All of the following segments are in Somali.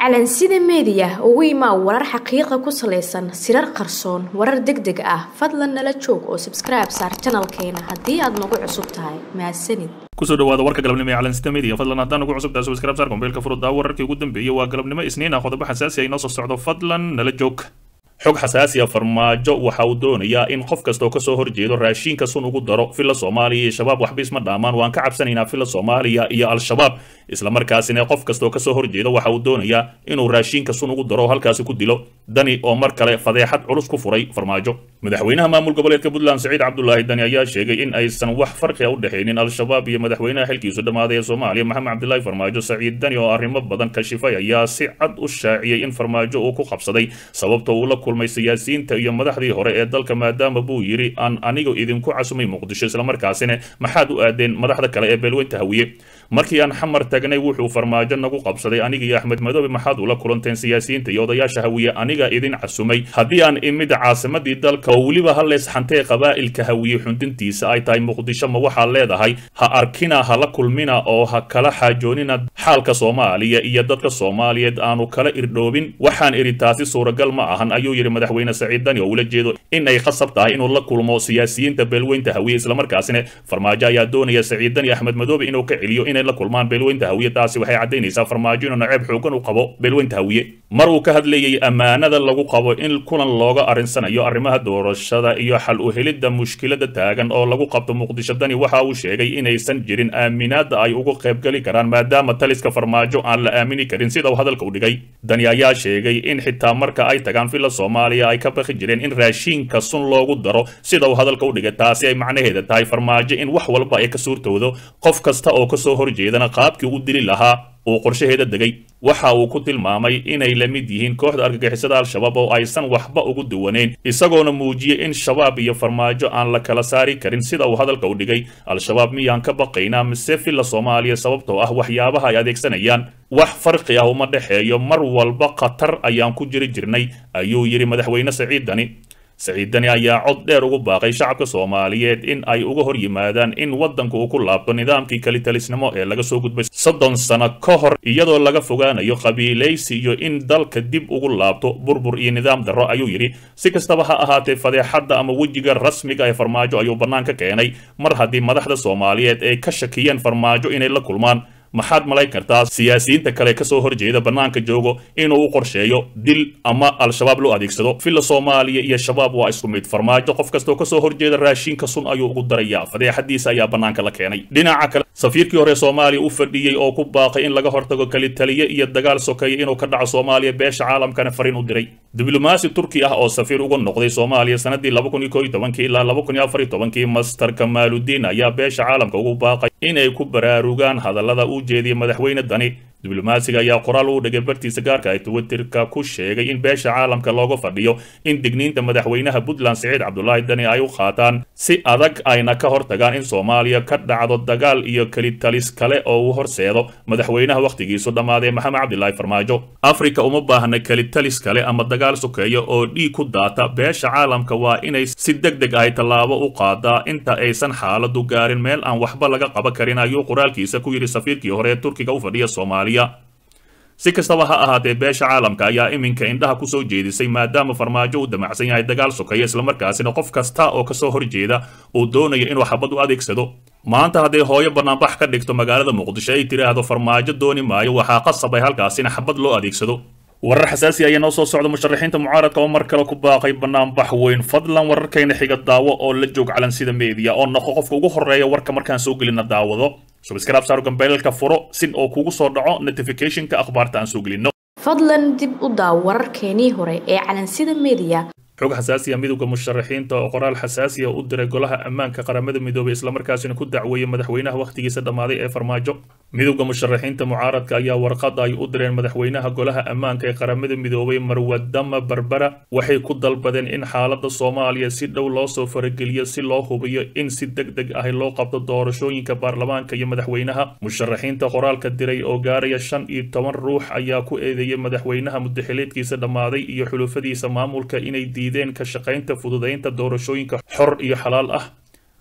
calansida meediya ugu imaa warar xaqiiqa ku salaysan sirar qarsoon warar deg deg ah fadlan nala joog oo sabskribe saar janalkeena haddii aad nagu cusub tahay mahadsanid kusoo dhawaada warka galabnimo ee calansida media fadlan haddaan ugu cusub tahay subscribe saar mobilka furuddaa wararkii ugu dambeeyay waa galabnimo isniin ah qodobo xasaasi ah inoo soo socdo fadlan nala joog xog xasaasi a farmaajo waxa uu doonayaa in qof kasta oo kasoo horjeedo raashiinka sun ugu daro filla soomaaliya iyo shabaab waxba isma dhaamaan waan ka cabsanaynaa filla soomaaliya iyo al-shabaab islamarkaasina qof kasta oo kasoo horjeedo waxa uu doonayaa inuu raashiinka sun ugu daro halkaasi ku dilo dani oo mar kale fadeexad culus ku furay farmaajo madaxweynaha maamul goboleedka puntland saciid cabdulaahi dani ayaa sheegay in aysan wax farqi a u dhexaynin al-shabaab iyo madaxweynaha xilkiisu dhammaaday ee soomaaliya maxamed cabdilaahi farmaajo saciid dani oo arrimo badan kashifay ayaa si cad u shaaciyey in farmaajo uu ku qabsaday sababta uu la kulmay siyaasiyiinta iyo madaxdii hore ee dalka maadaama buu yidhi aan anigu idinku casumay muqdisho islamarkaasina maxaad u aadeen madaxda kale ee beelweynta hawiye markii aan xamar tagnay wuxuu farmaajo nagu qabsaday aniga iyo axmed madoobe maxaad ula kulanteen siyaasiyiinta iyo odayaasha hawiye aniga idin casumay haddii aan imid caasimadii dalka oo weliba ha leesxantee qabaa'ilka hawiye xundintiisa ay tahay muqdisho ma waxaad leedahay ha arkina ha la kulmina oo ha kala xaajoonina xaalka soomaaliya iyo dadka soomaaliyeed aanu kala irdhoobin waxaan idhi taasi suuragal ma ahan ayuu yidhi madaxweyne saciid dani oo ula jeedo in ay khasab tahay inuu la kulmo siyaasiyiinta beelweynta hawiye islamarkaasina farmaajo ayaa doonaya saciid dani axmed madoobe inuu ka celiyo inay la kulmaan beelweynta hawiye taasi waxay caddaynaysaa farmaajo inuu naceeb xoogan u qabo beelweynta hawiye mar uu ka hadlayey ammaanada lagu qabo in kulan looga arinsanayo arrimaha doorashada iyo xal u helidda mushkilada taagan oo lagu qabto muqdisho dani waxa uu sheegay inaysan jirin aaminaada ay ugu qaybgeli karaan maadaama taliska farmaajo aan la aamini karin sida uu hadalka u dhigay dani ayaa sheegay in xitaa marka ay tagaan filla soomaaliya ay ka baqi jireen in raashiinka sun loogu daro sida uu hadalka u dhigay taasi ay macnaheeda tahay farmaajo in wax walba ay ka suurtoodo qof kasta oo kasoo horjeedana qaabkii u dili lahaa uu qorshaheeda degay waxa uu ku tilmaamay inay la mid yihiin kooxda argagixisada al-shabaab oo aysan waxba ugu duwaneyn isagoona muujiyey in shabaab iyo farmaajo aan la kala saari karin sida uu hadalka u dhigay al-shabaab miyaan ka baqaynaa mise filla soomaaliya sababtoo ah waxyaabaha ay adeegsanayaan wax farqi ah uma dhexeeyo mar walba khatar ayaan ku jiri jirnay ayuu yidhi madaxweyne saciid dani saciid dani ayaa cod dheer ugu baaqay shacabka soomaaliyeed in ay uga hor yimaadaan in waddanku uu ku laabto nidaamkii kelitalisnimo ee laga soo gudbay soddon sano ka hor iyadoo laga fogaanayo qabiilaysi iyo in dalka dib ugu laabto burbur iyo nidaam darro ayuu yidhi si kastaba ha ahaatee fadeexadda ama wejiga rasmiga ee farmaajo ayuu bannaanka keenay mar haddii madaxda soomaaliyeed ay ka shakiyeen farmaajo inay la kulmaan maxaad malayn kartaa siyaasiyiinta kale kasoo horjeeda bannaanka joogo inuu u qorsheeyo dil ama al-shabaab loo adeegsado filla soomaaliya iyo shabaab waa isku mid farmaajo qof kastoo kasoo horjeeda raashinka sun ayuu ugu darayaa fadeexadiisa ayaa bannaanka la keenay dhinaca kale safiirkii hore soomaaliya u fadhiyey oo ku baaqay in laga hortago kelitaliye iyo dagaal sokeeya inuu ka dhaco soomaaliya beesha caalamkana fariin u diray diblomaasi turki ah oo safiir uga noqday soomaaliya sanadii laba kun iyo koo iyo tobankii ilaa laba kun iyo afar iyo tobankii master kamaaludiin ayaa beesha caalamka ugu baaqay inay ku baraarugaan hadallada u jeediyay madaxweyne dani diblomaasiga ayaa qoraal uu dhigay bartiisa gaarka ay twitterka ku sheegay in beesha caalamka looga fadhiyo in digniinta madaxweynaha puntland saciid cabdulaahi dani ay u qaataan si adag ayna ka hortagaan in soomaaliya ka dhacdo dagaal iyo kelitalis kale oo uu horseedo madaxweynaha wakhtigiisu dhammaaday maxamed cabdilaahi farmaajo afrika uma baahna kelitalis kale ama dagaal sokeeya oo dhiig ku daata beesha caalamka waa inay si deg deg ahy tallaabo u qaadaa inta aysan xaaladu gaarin meel aan waxba laga qaban karin ayuu qoraalkiisa ku yidhi safiirkii hore ee turkiga u fadhiya soomaaliya si kastaba ha ahaatee beesha caalamka ayaa iminka indhaha kusoo jeedisay maadaama farmaajo uu damacsan yahay dagaal sokeeya islamarkaasina qof kasta oo kasoo horjeeda uu doonayo inuu xabad u adeegsado maanta hadday hooyo banaanbax ka dhigto magaalada muqdisho ay tiraahdo farmaajo dooni maayo waxaa qasab ay halkaasina xabad loo adeegsado warar xasaasi ayaa noo soo socda musharaxiinta mucaaradka oo mar kale ku baaqay banaanbax weyn fadlan wararkayna xiga daawo oo la joog calansida media oo noqo qofka ugu horeeya warka markaan soo gelina daawado subscribe saaro gambeelka furo sin oo kugu soo dhaco notificationka akhbaarta aan soo gelino fadlan dib u daaw wararkeenii hore ee calansida media xog xasaasiya midowda musharaxiinta oo qoraal xasaasiya u diray golaha ammaanka qaramada midoobay islamarkaasina ku dacweeyey madaxweynaha wakhtigiisa dhammaaday ee farmaajo midowda musharaxiinta mucaaradka ayaa warqad ay u direen madaxweynaha golaha ammaanka ee qaramada midoobay marwadama barbara waxay ku dalbadeen in xaalada soomaaliya si dhow loo soo farageliyo si loo hubiyo in si deg deg ah loo qabto doorashooyinka baarlamaanka iyo madaxweynaha musharaxiinta qoraalka diray oo gaaraya shan iyo toban ruux ayaa ku eedeeyay madaxweynaha mudaxileedkiisa dhammaaday iyo xulufadiisa maamulka inay diideen ka shaqaynta fududaynta doorashooyinka xor iyo xalaal ah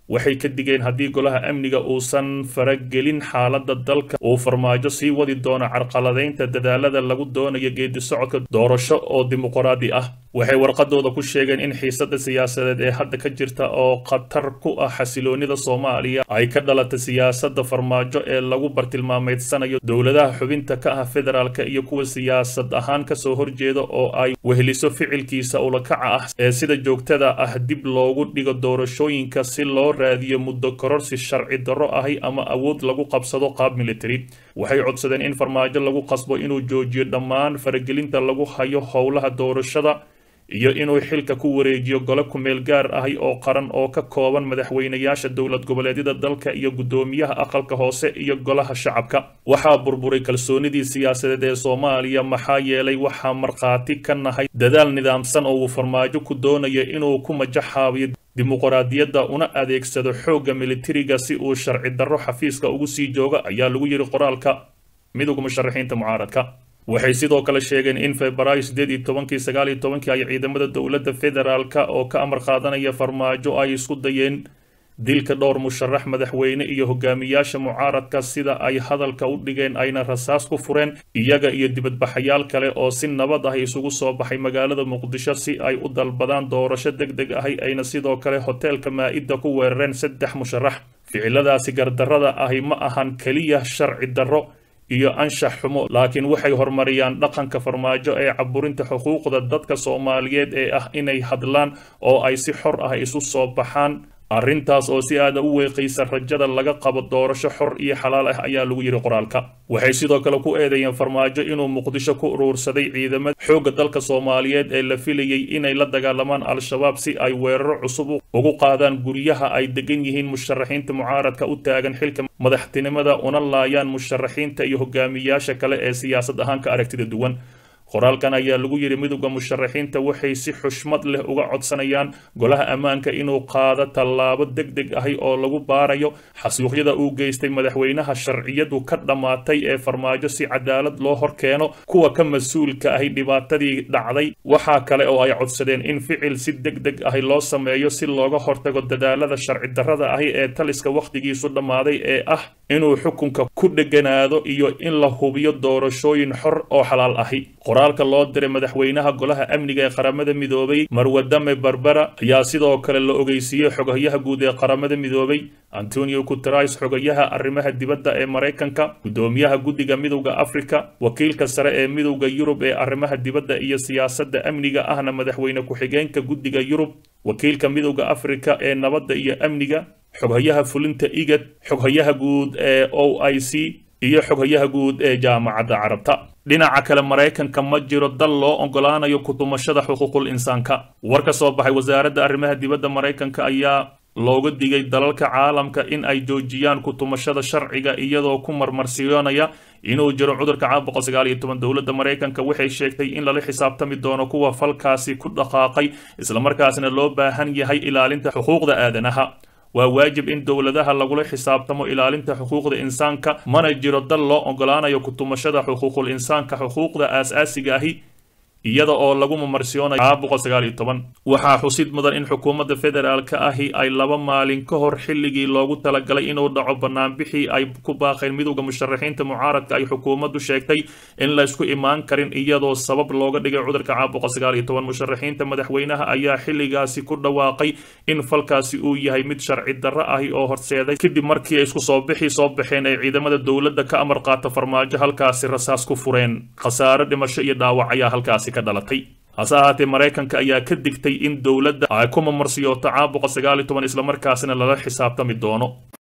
waxay ka digeen haddii golaha amniga uusan faragelin xaaladda dalka uu farmaajo sii wadi doono carqaladaynta dadaalada lagu doonayo geedi socodka doorasho oo dimuqraadi ah waxay warqadooda ku sheegeen in xiisada siyaasadeed ee hadda ka jirta oo khatar ku ah xasiloonida soomaaliya ay ka dhalata siyaasada farmaajo ee lagu bartilmaameedsanayo dowladaha xubinta ka ah federaalka iyo kuwa siyaasad ahaan kasoo horjeeda oo ay weheliso ficilkiisa ulakaca ah ee sida joogtada ah dib loogu dhigo doorashooyinka si loo raadiyo muddo kororsi sharci darro ahi ama awood lagu qabsado qaab military waxay codsadeen in farmaajo lagu qasbo inuu joojiyo dhammaan faragelinta lagu hayo howlaha doorashada iyo inuu xilka ku wareejiyo gole kumeel gaar ahi oo qaran oo ka kooban madaxweynayaasha dowlad goboleedyada dalka iyo guddoomiyaha aqalka hoose iyo golaha shacabka waxaa burburay kalsoonidii siyaasadeed ee soomaaliya maxaa yeelay waxaa markhaati ka nahay dadaal nidaamsan oo uu farmaajo ku doonaya inuu ku majaxaabiyo dimuqraadiyadda una adeegsado xoogga militariga si uu sharci darro xafiiska ugu sii jooga ayaa lagu yidhi qoraalka midowga musharaxiinta mucaaradka waxay sidoo kale sheegeen in febraayo sideed iyo tobankii sagaal iyo tobankii ay ciidamada dowladda federaalka oo ka amar qaadanaya farmaajo ay isku dayeen dilka dhowr musharax madaxweyne iyo hogaamiyaasha mucaaradka sida ay hadalka u dhigeen ayna rasaas ku fureen iyaga iyo dibadbaxayaal kale oo si nabad ah isugu soo baxay magaalada muqdisho si ay u dalbadaan doorasho deg deg ahi ayna sidoo kale hoteelka maa-ida ku weerareen saddex musharax ficiladaasi gardarrada ahi ma ahan keliya sharci darro iyo anshax xumo laakiin waxay horumariyaan dhaqanka farmaajo ee caburinta xuquuqda dadka soomaaliyeed ee ah inay hadlaan oo ay si xor ah isu soo baxaan arrintaas oo si aada u weeqaysa rajada laga qabo doorasho xor iyo xalaal ah ayaa lagu yidhi qoraalka waxay sidoo kale ku eedeeyeen farmaajo inuu muqdisho ku uruursaday ciidamada xoogga dalka soomaaliyeed ee la filayay inay la dagaalamaan al-shabaab si ay weeraro cusub ugu qaadaan guryaha ay degan yihiin musharaxiinta mucaaradka u taagan xilka madaxtinimada una laayaan musharaxiinta iyo hogaamiyaasha kale ee siyaasad ahaan ka aragtida duwan qoraalkan ayaa lagu yidhi midowda musharaxiinta waxay si xushmad leh uga codsanayaan golaha ammaanka inuu qaado tallaabo deg deg ahi oo lagu baarayo xasuuqyada uu geystay madaxweynaha sharciyadu ka dhammaatay ee farmaajo si cadaalad loo hor keeno kuwa ka mas-uulka ahi dhibaatadii dhacday waxaa kale oo ay codsadeen in ficil si deg deg ahi loo sameeyo si looga hortago dadaalada sharci darrada ahi ee taliska wakhtigiisu dhammaaday ee ah inuu xukunka ku dheganaado iyo in la hubiyo doorashooyin xor oo xalaal ahi qoraalka loo diray madaxweynaha golaha amniga ee qaramada midoobay marwadame barbera ayaa sidoo kale la ogeysiiyey xogayaha guud ee qaramada midoobay antonio guterais xogayaha arrimaha dibadda ee maraykanka guddoomiyaha guddiga midowda afrika wakiilka sare ee midowda yurub ee arrimaha dibadda iyo siyaasadda amniga ahna madaxweyne ku-xigeenka guddiga yurub wakiilka midowda afrika ee nabadda iyo amniga xoghayaha fulinta igad xoghayaha guud ee o i c iyo xoghayaha guud ee jaamacadda carabta dhinaca kale maraykanka ma jiro dal loo ogolaanayo kutumashada xuquuqul insaanka war ka soo baxay wasaaradda arrimaha dibadda maraykanka ayaa looga digay dalalka caalamka in ay joojiyaan kutumashada sharciga iyadoo ku marmarsiyoonaya inuu jiro cudurka caabuqa sagaal iyo toban dowladda maraykanka waxay sheegtay in lala xisaabtami doono kuwa falkaasi ku dhaqaaqay islamarkaasna loo baahan yahay ilaalinta xuquuqda aadanaha waa waajib in dowladaha lagula xisaabtamo ilaalinta xuquuqda insaanka mana jiro dal loo ogolaanayo kutumashada xuquuqul insaanka xuquuqda aas-aasiga ahi iyada oo lagu mamarsiyoonaya caabuqa sagaal iyo toban waxaa xusid mudan in xukuumadda federaalka ahi ay laba maalin ka hor xilligii loogu talagalay inuu dhaco banaanbixii ay ku baaqeen midowda musharaxiinta mucaaradka ay xukuumaddu sheegtay in laysku imaan karin iyadoo sabab looga dhigay cudurka caabuqa sagaal iyo toban musharaxiinta madaxweynaha ayaa xilligaasi ku dhawaaqay in falkaasi uu yahay mid sharci darro ahi oo horseeday kadib markii ay isku soo bixi soo baxeen ay ciidamada dowladda ka amar qaata farmaajo halkaasi rasaas ku fureen khasaare dhimasho iyo dhaawac ayaa halkaasi dhalatay hase ahaatee maraykanka ayaa ka digtay in dowladda ay ku mamarsiyooto caabuqa sagaal iyo toban islamarkaasina lala xisaabtami doono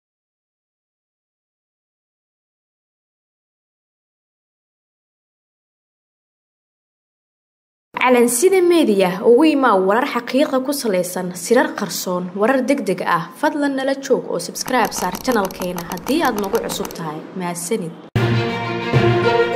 calansida meediya ugu imaa warar xaqiiqa ku salaysan sirar qarsoon warar deg deg ah fadlan nala joog oo sabskribe saar janalkeena haddii aad nagu cusub tahay mahadsanid